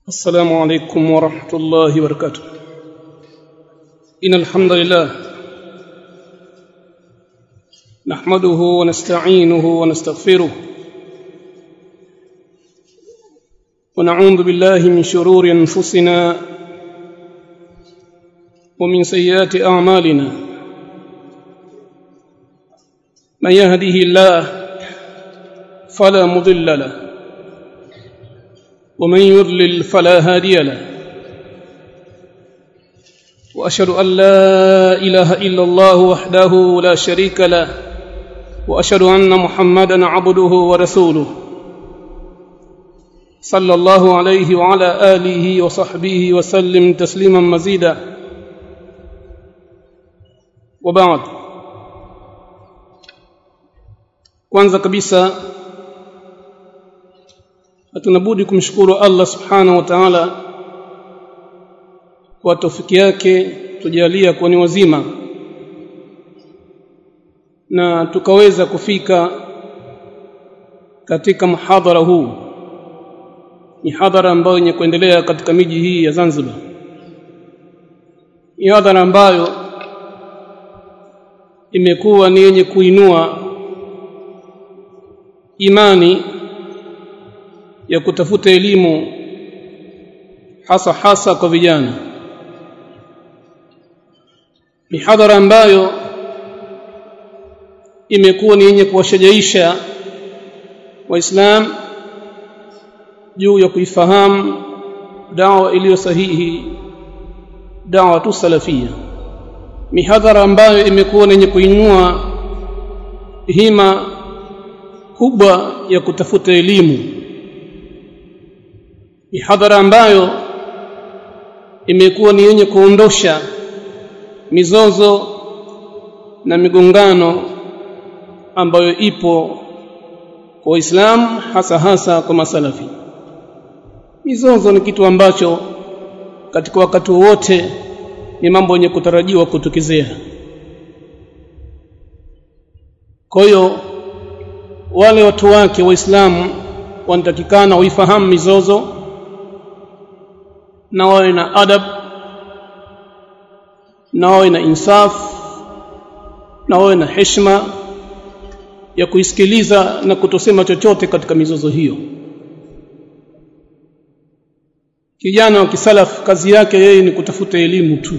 السلام عليكم ورحمة الله وبركاته إن الحمد لله نحمده ونستعينه ونستغفره ونعوذ بالله من شرور أنفسنا ومن سيئات أعمالنا من يهده الله فلا مضل له ومن يضلل فلا هادي له واشهد ان لا اله الا الله وحده لا شريك له واشهد ان محمدا عبده ورسوله صلى الله عليه وعلى اله وصحبه وسلم تسليما مزيدا وبعد kwanza kabisa hatunabudi kumshukuru Allah subhanahu wa ta'ala kwa tofiki yake tujalia kuwa ni wazima na tukaweza kufika katika mhadhara huu ni hadhara ambayo yenye kuendelea katika miji hii ya Zanzibar ni hadhara ambayo imekuwa ni yenye kuinua imani ya kutafuta elimu hasa hasa kwa vijana mihadhara ambayo imekuwa ni yenye kuwashajaisha waislam juu ya kuifahamu dawa iliyo sahihi dawa tu salafia mihadhara ambayo imekuwa ni yenye kuinua hima kubwa ya kutafuta elimu mihadhara ambayo imekuwa ni yenye kuondosha mizozo na migongano ambayo ipo kwa Uislamu hasa hasa kwa masalafi mizozo ni kitu ambacho katika wakati wote ni mambo yenye kutarajiwa kutokezea kwa hiyo wale watu wake waislamu wanatakikana waifahamu mizozo na wawe na adab na wawe na insaf na wawe na heshima ya kuisikiliza na kutosema chochote katika mizozo hiyo kijana wa kisalaf kazi yake yeye ni kutafuta elimu tu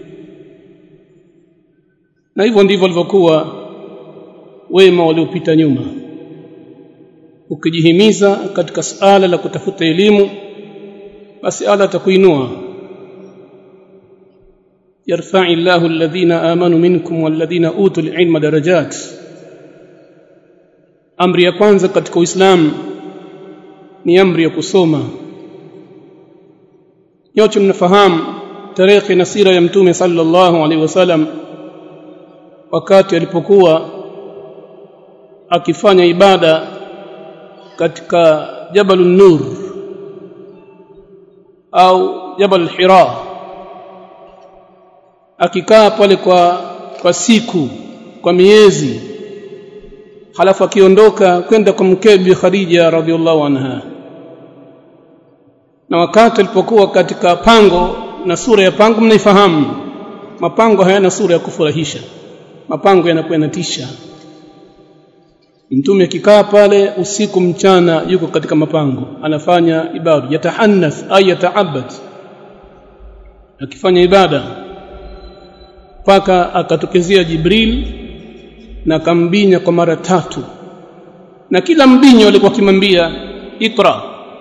na hivyo ndivyo walivyokuwa wema waliopita nyuma ukijihimiza katika suala la kutafuta elimu basi Allah atakuinua yarfa'i Allahu alladhina amanu minkum walladhina utul ilma darajat amri ya kwanza katika Uislamu ni amri ya kusoma yote mnafahamu tarehe na sira ya mtume sallallahu alaihi wasallam wakati alipokuwa akifanya ibada katika Jabalun Nur au Jabal Hira akikaa pale kwa kwa siku kwa miezi halafu akiondoka kwenda kwa mkebi Khadija radhiallahu anha na wakati alipokuwa katika pango na sura ya pango mnaifahamu mapango hayana sura ya kufurahisha mapango yanakuwa yanatisha mtume akikaa pale usiku mchana yuko katika mapango anafanya ibada yatahannath ay yataabad akifanya ibada mpaka akatokezea Jibril na akambinya kwa mara tatu na kila mbinyo alikuwa akimwambia ikra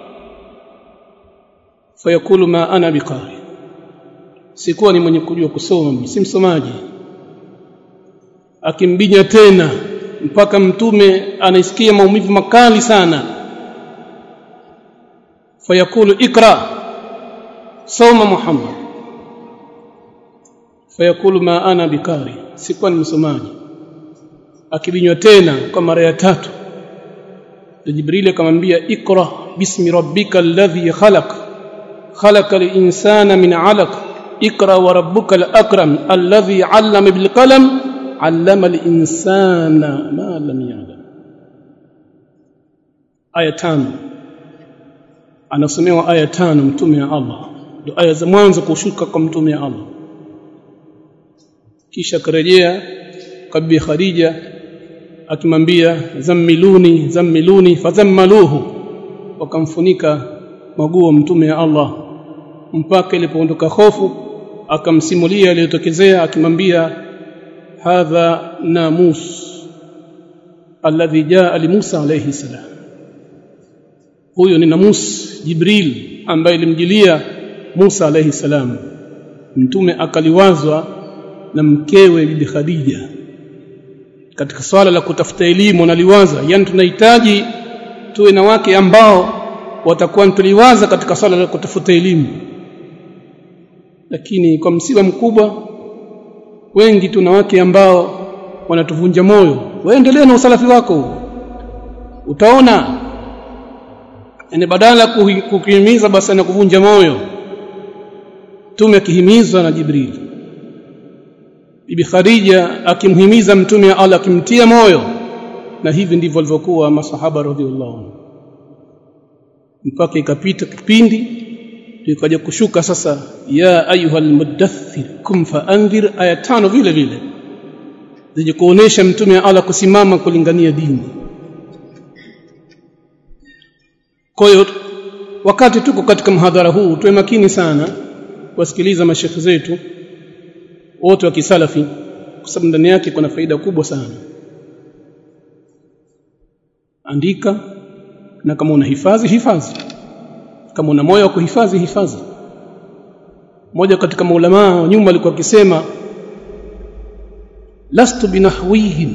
fayakulu ma ana biqari sikuwa ni mwenye kujua kusoma si msomaji akimbinya tena mpaka mtume anaisikia maumivu makali sana fayakulu ikra soma muhammad fayakulu ma ana bikari sikuwa ni msomaji akibinywa tena kwa mara ya tatu jibril akamwambia ikra bismi rabbika alladhi khalaq khalaqa al-insana min 'alaq ikra wa rabbuka al-akram alladhi 'allama bil qalam allama al-insana ma lam ya'lam aya tano anasomewa aya tano mtume wa Allah ndio aya za mwanzo kushuka kwa mtume wa Allah kisha karejea kwa Bibi Khadija akimwambia zammiluni zammiluni fadhammaluhu wakamfunika maguo mtume wa Allah mpaka ilipoondoka hofu akamsimulia aliyotokezea akimwambia hadha namus alladhi jaa li Musa alayhi salam huyo ni namus Jibril ambaye ilimjilia Musa alayhi salam mtume akaliwazwa na mkewe bibi Khadija katika swala la kutafuta elimu naliwaza yani tunahitaji tuwe na wake ambao watakuwa tuliwaza katika swala la kutafuta elimu lakini kwa msiba mkubwa wengi tuna wake ambao wanatuvunja moyo waendelee na usalafi wako utaona yani badala kukuhimiza basi na kuvunja moyo tume akihimizwa na Jibril Bibi Khadija akimhimiza mtume wa Allah akimtia moyo na hivi ndivyo walivyokuwa masahaba radhiallahu anhu mpaka ikapita kipindi ikaja kushuka sasa ya ayuhal mudaththir kum faanzir aya tano vile vile zije kuonesha mtume wa Allah kusimama kulingania dini kwa hiyo wakati tuko katika mhadhara huu tuwe makini sana kuwasikiliza mashekhe zetu wote wa kisalafi kwa sababu ndani yake kuna faida kubwa sana andika na kama una hifadhi hifadhi kama una moyo wa kuhifadhi hifadhi mmoja katika maulama wa nyuma alikuwa akisema lastu binahwihim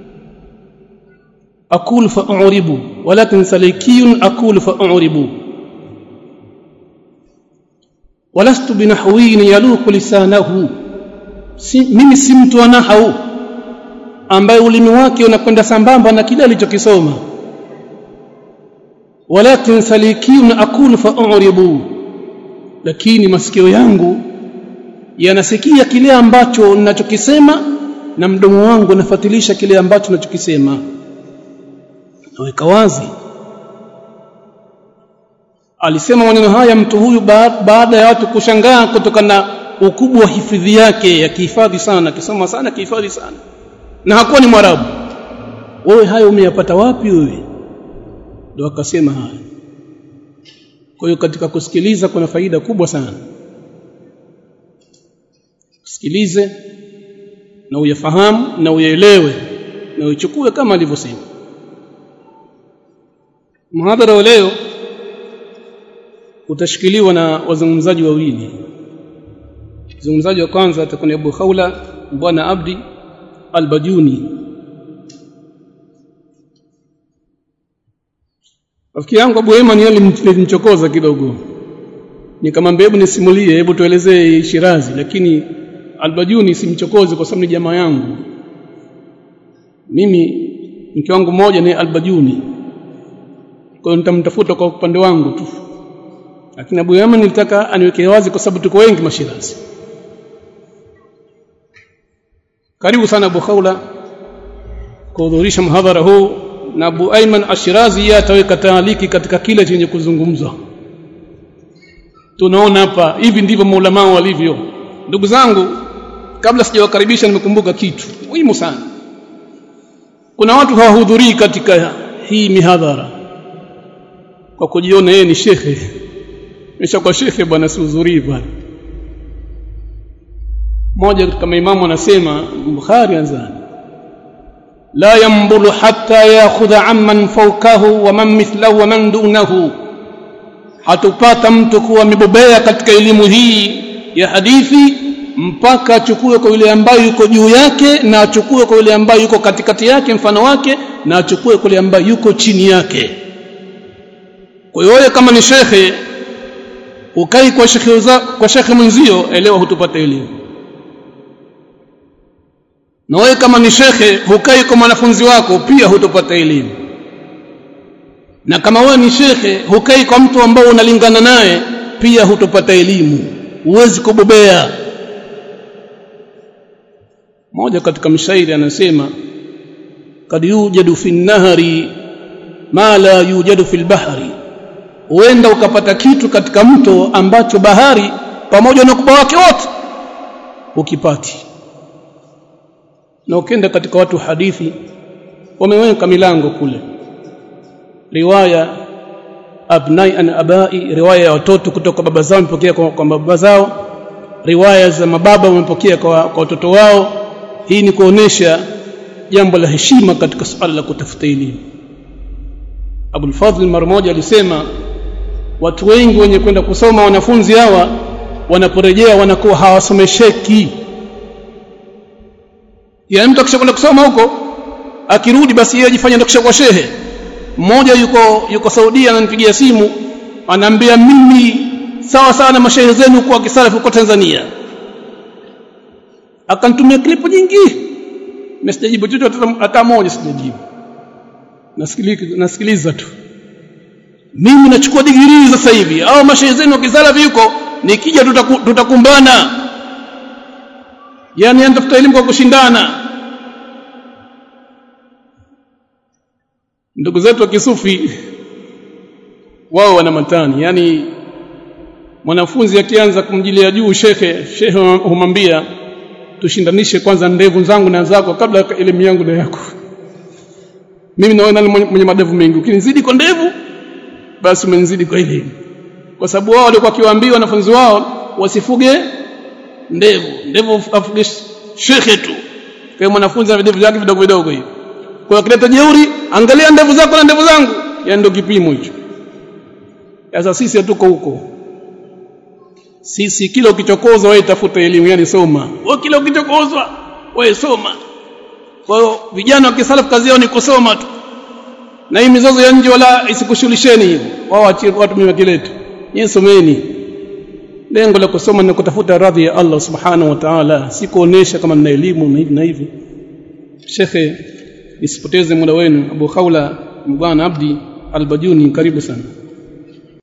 aqulu fa'uribu walakin salikiyun aqulu fa'uribu walastu binahwiyin yaluqu lisanahu si, mimi si mtu wa nahau ambaye ulimi wake unakwenda sambamba na kile alichokisoma walakin salikiyun aqulu fa'uribu lakini masikio yangu yanasikia kile ambacho ninachokisema na mdomo wangu unafuatilisha kile ambacho ninachokisema naweka wazi alisema maneno haya mtu huyu baada ya watu kushangaa kutokana na ukubwa wa hifadhi yake ya kihifadhi sana akisoma sana kihifadhi sana na hakuwa ni mwarabu wewe hayo umeyapata wapi wewe ndio akasema haya kwa hiyo katika kusikiliza kuna faida kubwa sana sikilize na uyafahamu na uyaelewe na uchukue kama alivyosema mhadhara wa leo utashikiliwa na wazungumzaji wawili mzungumzaji wa kwanza atakuwa ni Abu Khawla bwana Abdi Al-Bajuni Rafiki yangu Abu Eman alimchokoza kidogo nikamwambia hebu nisimulie hebu tuelezee Shirazi lakini Al-Bajuni simchokoze kwa sababu ni jamaa yangu mimi mke wangu mmoja ni Al-Bajuni kwa hiyo nitamtafuta kwa upande wangu tu lakini Abu Yaman nilitaka aniweke wazi kwa sababu tuko wengi mashirazi karibu sana Abu Khawla kuhudhurisha mhadhara huu na Abu Ayman Ashirazi yeye ataweka taaliki katika kile chenye kuzungumzwa tunaona hapa hivi ndivyo maulama walivyo ndugu zangu kabla sijawakaribisha nimekumbuka kitu muhimu sana kuna watu hawahudhurii katika hii mihadhara kwa kujiona yeye ni shekhe kwa shekhe bwana sihudhurii bwana mmoja kama imamu anasema Bukhari anzani la yambulu hatta yakhudha amman fawkahu wa man mithlahu wa man dunahu hatupata mtu kuwa amebobea katika elimu hii ya hadithi mpaka achukue kwa yule ambaye yuko juu yake na achukue kwa yule ambaye yuko katikati yake mfano wake na achukue kwa yule ambaye yuko chini yake kwa hiyo kama ni shekhe ukai kwa shekhe kwa shekhe mwenzio elewa hutupata elimu na wewe kama ni shekhe hukai kwa mwanafunzi wako pia hutopata elimu na kama wewe ni shekhe hukai kwa mtu ambao unalingana naye pia hutopata elimu huwezi kubobea moja katika mshairi anasema kad yujadu fi nahari ma la yujadu fi bahri huenda ukapata kitu katika mto ambacho bahari pamoja na ukubwa wake wote ukipati na ukenda katika watu hadithi wameweka milango kule riwaya abnai an abai riwaya ya watoto kutoka baba zao wamepokea kwa, kwa baba zao riwaya za mababa wamepokea kwa, kwa watoto wao hii ni kuonesha jambo la heshima katika suala la kutafuta elimu Abul Fadhl mara moja alisema watu wengi wenye kwenda kusoma wanafunzi hawa wanaporejea wanakuwa hawasomesheki yaani mtu akishakwenda kusoma huko akirudi basi yeye ajifanye ndio kwa shehe mmoja yuko yuko Saudia ananipigia simu anaambia mimi sawa sawa na mashehe zenu kwa kisalafu huko Tanzania akanitumia klipu nyingi mimi sijajibu chochote hata moja sijajibu nasikiliza nasikiliza tu mimi nachukua digrii sasa hivi au mashehe zenu kisalafi huko nikija tutaku, tutakumbana yani anatafuta elimu kwa kushindana ndugu zetu wa kisufi wao wana matani yani mwanafunzi akianza kumjilia juu shekhe shekhe humwambia tushindanishe kwanza ndevu zangu na zako kabla elimu yangu na yako mimi naona mwenye madevu mengi ukinizidi kwa ndevu basi umenizidi kwa elimu kwa sababu wao walikuwa kiwaambia wanafunzi wao wasifuge ndevu ndevu afuge shekhe tu kwa mwanafunzi ana ndevu zake vidogo vidogo hivi kwa akileta jeuri angalia ndevu zako na ndevu zangu yani ndio kipimo hicho sasa sisi hatuko huko sisi kila ukichokozwa wewe tafuta elimu yani soma wewe kila ukichokozwa wewe soma kwa hiyo vijana wa kisalafu kazi yao ni kusoma tu na hii mizozo ya nje wala isikushughulisheni hivyo wao achie watu mimi kiletu nyinyi someni lengo la kusoma ni kutafuta radhi ya Allah subhanahu wa ta'ala si kuonesha kama nina elimu na hivi na hivi shekhe nisipoteze muda wenu Abu Khawla Mbwana Abdi Albajuni karibu sana